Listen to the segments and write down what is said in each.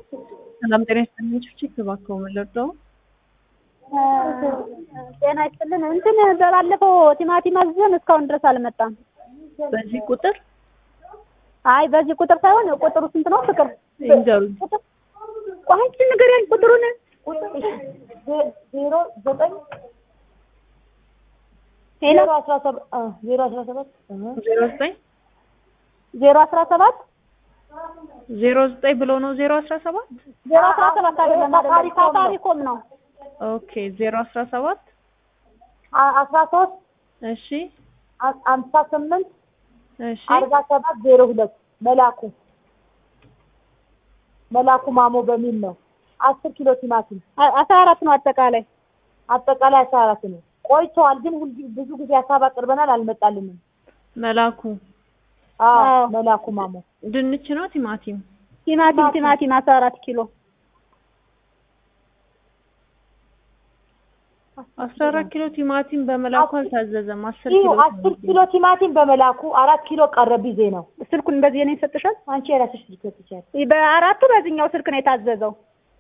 ሰላም ጤና ይስጥልኝ። ችግር እባክዎ ምን ልርዳው? ጤና ይስጥልን። እንትን በባለፈው ቲማቲም አዝዘን እስካሁን ድረስ አልመጣም። በዚህ ቁጥር አይ በዚህ ቁጥር ሳይሆን ቁጥሩ ስንት ነው? ፍቅር ይንገሩኝ። ቆይ አንቺ ንገሪያኝ ቁጥሩን። ዜሮ ዘጠኝ ሄሎ ዜሮ አስራ ሰባት ዜሮ አስራ ሰባት ዜሮ ዘጠኝ ዜሮ አስራ ሰባት ዜሮ ዘጠኝ ብሎ ነው ዜሮ አስራ ሰባት ዜሮ አስራ ሰባት አይደለም አይደለም ሳፋሪኮም ነው። ኦኬ ዜሮ አስራ ሰባት አስራ ሶስት እሺ አምሳ ስምንት እሺ አርባ ሰባት ዜሮ ሁለት መላኩ መላኩ ማሞ በሚል ነው። አስር ኪሎ ቲማቲም አ- አስራ አራት ነው አጠቃላይ። አጠቃላይ አስራ አራት ነው። ቆይተዋል ግን ሁል ብዙ ጊዜ ሀሳብ አቅርበናል፣ አልመጣልንም። መላኩ አዎ አዎ። መላኩ ማሞ ድንች ነው ቲማቲም ቲማቲም ቲማቲም አስራ አራት ኪሎ አስራ አራት ኪሎ ቲማቲም በመላኩ አልታዘዘም። አስር ይህ ኪሎ አስር ኪሎ ቲማቲም በመላኩ አራት ኪሎ ቀረ ቢዜ ነው። ስልኩን በዚህ ነው ይሰጥሻል። አንቺ የራስሽ ልትሰጥ ትችያለሽ። በአራቱ በዚህኛው ስልክ ነው የታዘዘው።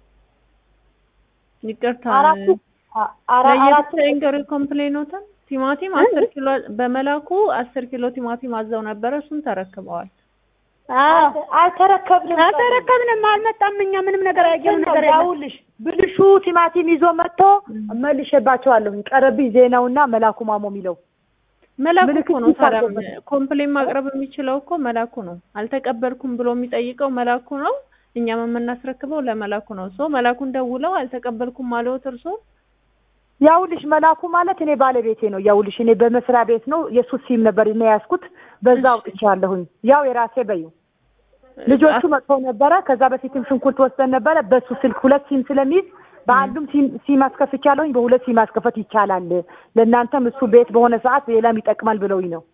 ይቅርታ አራቱ አ- አራ- አራቱ ለየብቻ ኢንገሪ ኮምፕሌኖትን ቲማቲም አስር ኪሎ በመላኩ አስር ኪሎ ቲማቲም አዘው ነበረ። እሱን ተረክበዋል። አዎ አልተረከብንም። አልተረከብንም፣ አልመጣም። እኛ ምንም ነገር ያየነው ነገር የለም። ያውልሽ ብልሹ ቲማቲም ይዞ መጥቶ መልሼባቸዋለሁኝ። ቀረብኝ ዜናውና መላኩ ማሞ የሚለው መላኩ ምልክት እኮ ነው። ታዲያ ይታዘበታል። ኮምፕሌን ማቅረብ የሚችለው እኮ መላኩ ነው። አልተቀበልኩም ብሎ የሚጠይቀው መላኩ ነው። እኛም የምናስረክበው ለመላኩ ነው። ሶ መላኩን ደውለው አልተቀበልኩም አለዎት እርሶ? ያውልሽ መላኩ ማለት እኔ ባለቤቴ ነው። ያውልሽ እኔ በመስሪያ ቤት ነው የሱ ሲም ነበር እኔ ያዝኩት፣ በዛ አውጥቻለሁኝ። ያው የራሴ በይው ልጆቹ መጥተው ነበረ። ከዛ በፊትም ሽንኩርት ወስደን ነበረ። በሱ ስልክ ሁለት ሲም ስለሚይዝ በአንዱም ሲም ሲም አስከፍቻለሁኝ፣ በሁለት ሲም ማስከፈት ይቻላል። ለእናንተም እሱ ቤት በሆነ ሰዓት ሌላም ይጠቅማል ብለውኝ ነው።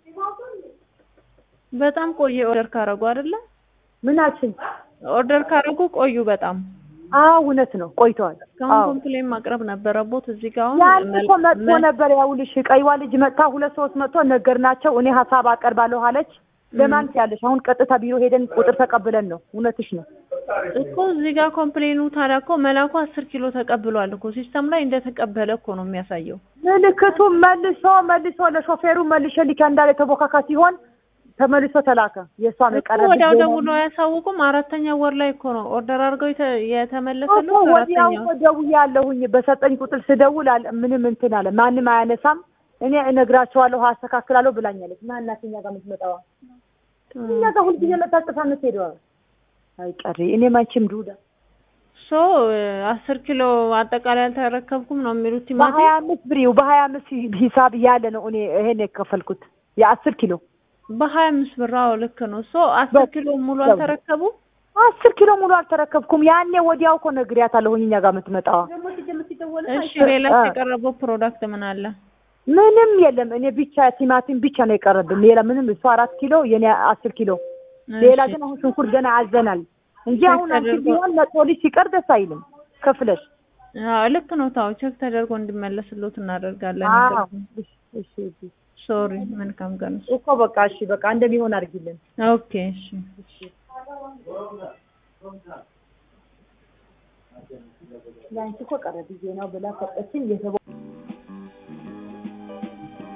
በጣም ቆየ ኦርደር ካረጉ አይደለ? ምናችን? ኦርደር ካረጉ ቆዩ በጣም አዎ እውነት ነው፣ ቆይተዋል። እስካሁን አዎ ኮምፕሌን ማቅረብ ነበረቦት። እዚህ ጋር አሁን ያን መል- እኮ መጥቶ መ- ነበር። ያውልሽ ቀይዋ ልጅ መጥታ ሁለት ሶስት መጥቶ ነገርናቸው። እኔ ሀሳብ አቀርባለሁ አለች። ለማን ያለሽ? አሁን ቀጥታ ቢሮ ሄደን ቁጥር ተቀብለን ነው። እውነትሽ ነው። እኮ እዚህ ጋር ኮምፕሌኑ ታዲያ እኮ መላኩ አስር ኪሎ ተቀብሏል እኮ ሲስተም ላይ እንደተቀበለ እኮ ነው የሚያሳየው። ምልክቱ መልሶ መልሶ ለሾፌሩ መልሼ ልካ እንዳለ የተቦካካ ሲሆን ተመልሶ ተላከ። የእሷ እኮ መቀረብ ወዲያው ደውሎ አያሳውቁም። አራተኛ ወር ላይ እኮ ነው ኦርደር አድርገው የተ- የተመለሰ ነው። ወዲያው አራተኛው እኮ ደውያለሁኝ። በሰጠኝ ቁጥር ስደውል አለ ምንም እንትን አለ ማንም አያነሳም። እኔ እነግራቸዋለሁ አስተካክላለሁ ብላኛለች። ማናት እኛ ጋር የምትመጣዋ? እኛ ጋር ሁልጊዜ መጣ ጥፋ የምትሄደዋ አይቀሪ እኔም አንቺም ዱዳ ሶ አስር ኪሎ አጠቃላይ አልተረከብኩም ነው የሚሉት ቲማቲም በሀያ አምስት ብሬው በሀያ አምስት ሂሳብ እያለ ነው እኔ ይሄን የከፈልኩት የአስር ኪሎ በሀያ አምስት ብር። አዎ ልክ ነው። ሶ አስር ኪሎ ሙሉ አልተረከቡ። አስር ኪሎ ሙሉ አልተረከብኩም። ያኔ ወዲያው እኮ ነግሬያታለሁኝ እኛ ጋር የምትመጣዋ እሺ ሌላ የቀረበው ፕሮዳክት ምን አለ? ምንም የለም። እኔ ብቻ ቲማቲም ብቻ ነው የቀረብን። ሌላ ምንም እሱ አራት ኪሎ የኔ አስር ኪሎ ሌላ እሺ። ግን አሁን ሽንኩርት ገና አዘናል እንጂ ቼክ አሁን አንቺ ተደርጎ- ቢሆን መጥቶ ልጅ ሲቀር ደስ አይልም ከፍለሽ። አዎ ልክ ነው። ታው ቼክ ተደርጎ እንዲመለስሎት እናደርጋለን። አዎ እሺ እሺ እሺ። ሶሪ መልካም ቀን። እኮ በቃ እሺ በቃ እንደሚሆን አድርጊልን። ኦኬ እሺ። ለአንቺ እኮ ቀረ ጊዜ ነው ብላ ሰጠችኝ። የተቦ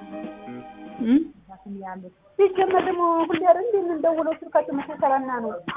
እም? ሲጀመር ደግሞ ሁሌ አይደል እንደምንደውለው ስልካቸው መሰከረና ነው